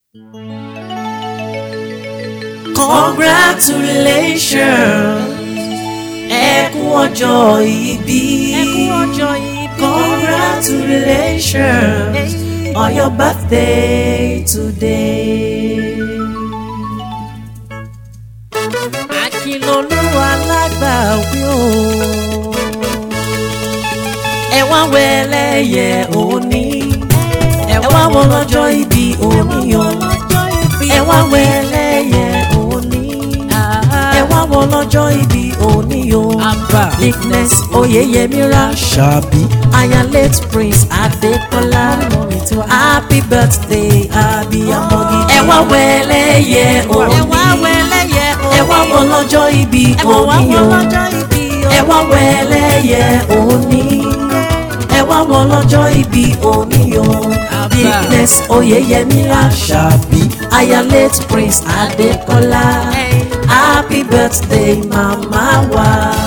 congratulations ẹ kú ọjọ́ ìbí congratulations on your birthday today. Akínlolúwa lágbàwí o ẹ wá wẹlẹyẹ òní ẹ wá wọ lọ́jọ́ ìbí òní o ẹ wá wẹlẹyẹ òní ẹ wá wọ lọ́jọ́ ìbí òní o Ignes Oyeyemira Ṣàbí aya late Prince Adékọ́lá happy birthday abiyamọ gidi ẹ wá wẹlẹyẹ òní ẹ wá wọ lọ́jọ́ ìbí òní o ẹ wá wẹlẹyẹ òní ẹ wá wọ lọ́jọ́ ìbí òní o Ignes Oyeyemira Ṣàbí aya late Prince Adékọ́lá happy birthday mama wa.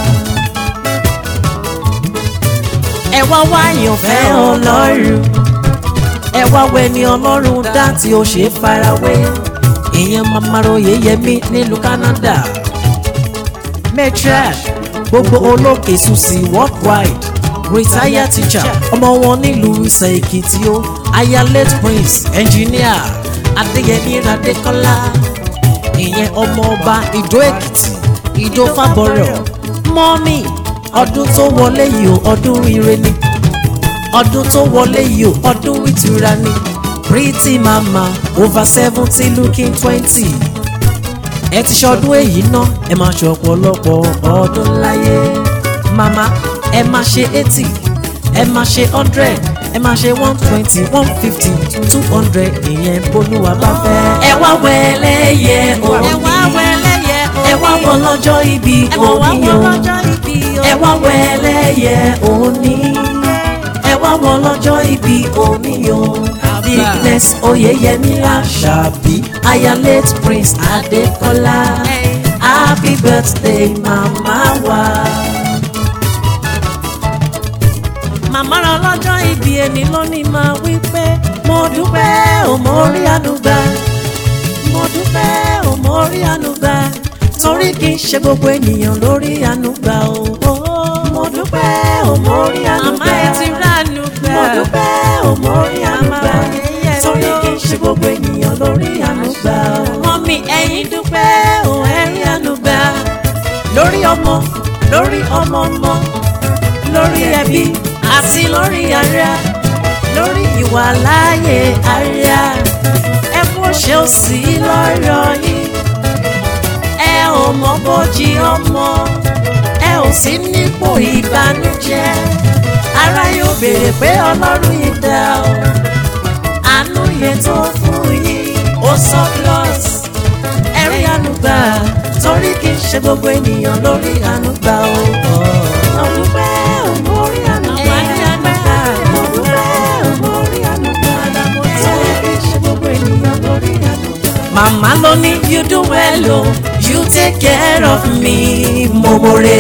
ẹ wá wá àyànfẹ́ ọlọ́run ẹ wá wẹni ọlọ́run dá tí ó ṣe farawé ìyẹn mama Oyeyemi nílùú Canada matriarch gbogbo olókè susi worldwide retired teacher ọmọ wọn nílùú Ìsẹ̀ Èkìtì ó aya late prince engineer Adéyẹmí Adékọ́lá ìyẹn ọmọ ọba Ìdó Èkìtì Ìdó Fábọrọ̀ mọ́mì ọdún tó wọlé yìí ó ọdún ire ni ọdún tó wọlé yìí ó ọdún ìtura ni pretty mama over seventy looking twenty ẹ ti ṣọdún èyí náà ẹ máa ṣe ọ̀pọ̀lọpọ̀ ọdún láyé mama ẹ máa ṣe eighty ẹ máa ṣe hundred ẹ máa ṣe one twenty one fifty two hundred ìyẹn bólúwa bá fẹ́. ẹ wá wẹlẹ́yẹ òní ẹ wá wọ lọ́jọ́ ìbí òní o ẹ wá wẹlẹ́yẹ òní ẹ wá wọ lọ́jọ́ ìbí òní o Ignes Oyeyemira Ṣàbí aya late Prince Adékọ́lá happy birthday mama wa. màmá rẹ ọlọ́jọ́ ìbí ẹni lónìí máa wí pé mo dúpẹ́ ò mo rí ànúgbà mo dúpẹ́ ò mo rí ànúgbà torí kì í ṣe gbogbo ènìyàn lórí ànúgbà o. mo dúpẹ́ ò mo rí ànúgbà Màmá ẹ ti ránu gbà. mo dúpẹ́ ò mo rí ànúgbà Màmá yẹyẹ torí ló. kì í ṣe gbogbo ènìyàn lórí ànúgbà o. mọ́mí ẹ̀yin dúpẹ́ dúpẹ́ ò ẹ̀rí ànúgbà lórí ọmọ lórí ọmọ ọmọ lórí ẹbí àti lórí ara lórí ìwà láàyè ara ẹ kó ṣe ó sí lọ́rọ̀ yín ẹ ò mọ bójì ọmọ ẹ ò sí nípò ìbànújẹ́ ara yóò béèrè pé ọlọ́run yìí dá o àánú yẹn tó fún yín ó sọ plus ẹ̀rí ànúgbà torí kì í ṣe gbogbo ènìyàn lórí ànúgbà o. mo dúpẹ́ ò mo rí ànúgbà mo dúpẹ́ ò mo rí ànúgbà torí kì í ṣe gbogbo ènìyàn lórí ànúgbà. màmá ló ní you do well o you take care of me mo mo re.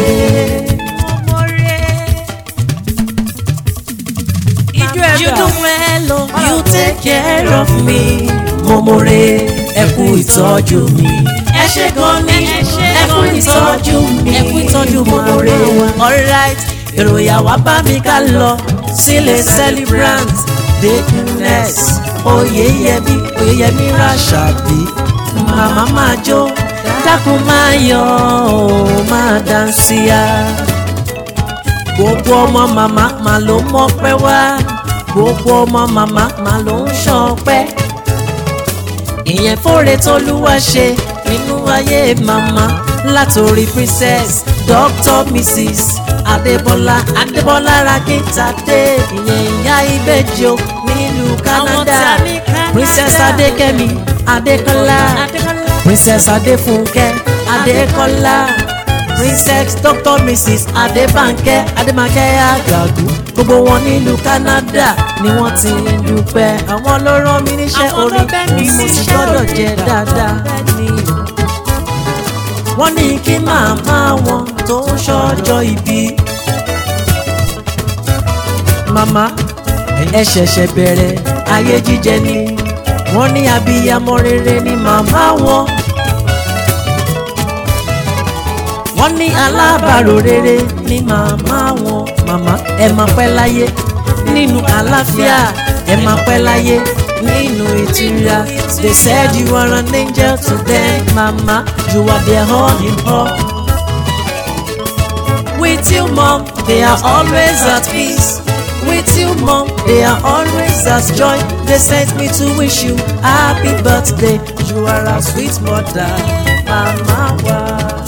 ijó ẹ̀ You dà. do well, oh, you take care of me. Momore, ẹ kú ìtọ́jú mi. Ẹ ṣé gan ni, ẹ kú ìtọ́jú mi. Ẹ kú ìtọ́jú Momore. Alright, ìròyìn àwa bá mi ká lọ sílé celebrant Ignes Oyeyemi Oyeyemi Ṣàbí. Màmá máa jó, dákun máa yọ̀ ọ́, máa dáńsíá gbogbo ọmọ màmá mà ló mọpẹ́ wá gbogbo ọmọ màmá mà ló ń ṣọpẹ́ ìyẹn fóore tólúwa ṣe nínú ayé màmá látòrí princess dr mrs adébọlá adébọlá rakíntadé ìyẹn ìyá ìbejì o nílùú canada ta ní Canada. princess adékẹ́mi adékọ́lá princess adéfúnkẹ́ adékọ́lá princess dr mrs adébánkẹ́ adémánkẹ́ àgàgù gbogbo wọn nílùú canada ni wọ́n ti ń dúpẹ́ àwọn ló rán mi níṣẹ́ Àwọn ló orí bẹ́ mi ni mo sì síṣẹ́ gbọ́dọ̀ orí. jẹ dáadáa ní wọ́n ní kí màmá wọn tó ń ṣọjọ́ ìbí màmá ẹ ṣẹ̀ṣẹ̀ bẹ̀rẹ̀ ayé jíjẹ ni wọ́n ní abiyamọ rere ni màmá wọn. wọ́n ní alábàárò rere ni màmá wọn. màmá ẹ máa pẹ́ láyé nínú àlàáfíà ẹ máa pẹ́ láyé nínú ìtura. they said you are an angel to them mama you are their all in all. with you mom they are always at peace. with you mom they are always at joy. they sent me to wish you happy birthday you are a sweet mother mama wa.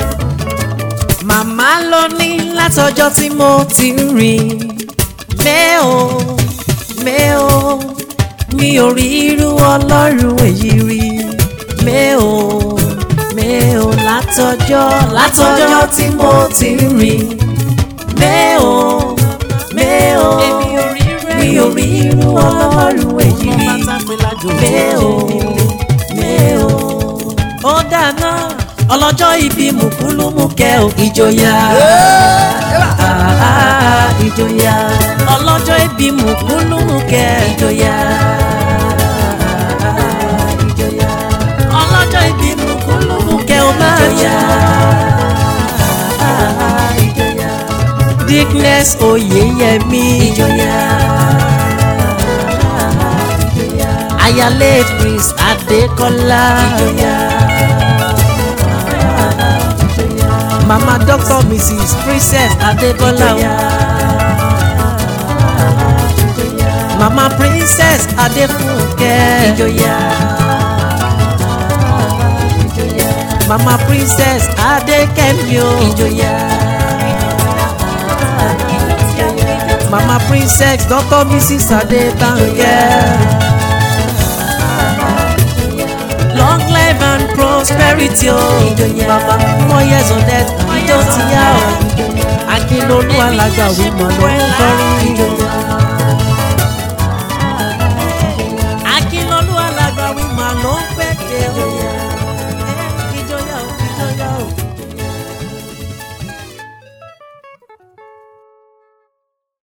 màmá ló ní látọjọ́ tí mo ti ń rìn mẹ́ò mẹ́ò mi ò rí irú ọlọ́run èyí rí mẹ́ò mẹ́ò látọjọ́ látọjọ́ tí mo ti ń rìn mẹ́ò mẹ́ò mi ò rí irú ọlọ́run èyí rí mẹ́ò mẹ́ò ó dáná ọlọ́jọ́ ibi mùkúlùmùkẹ́ ò ìjòyà ah, ìjòyà ọlọ́jọ́ ibi mùkúlùmùkẹ́ ìjòyà ìjòyà ọlọ́jọ́ ibi mùkúlùmùkẹ́ ò máa jà ìjòyà dickness oyeyemi ìjòyà ìjòyà ayálé prince adékọlá ìjòyà. Mama Doctor Mrs. Princess Adebola. Mama Princess Adefunke. Mama Princess Adekemio. Mama Princess Doctor Mrs. Adebanke. Long life and prosperity o. Bàbá four years on death, ìjọ ti yá o. Akínlolú alágbàwí mọ̀ ló ń kọrin.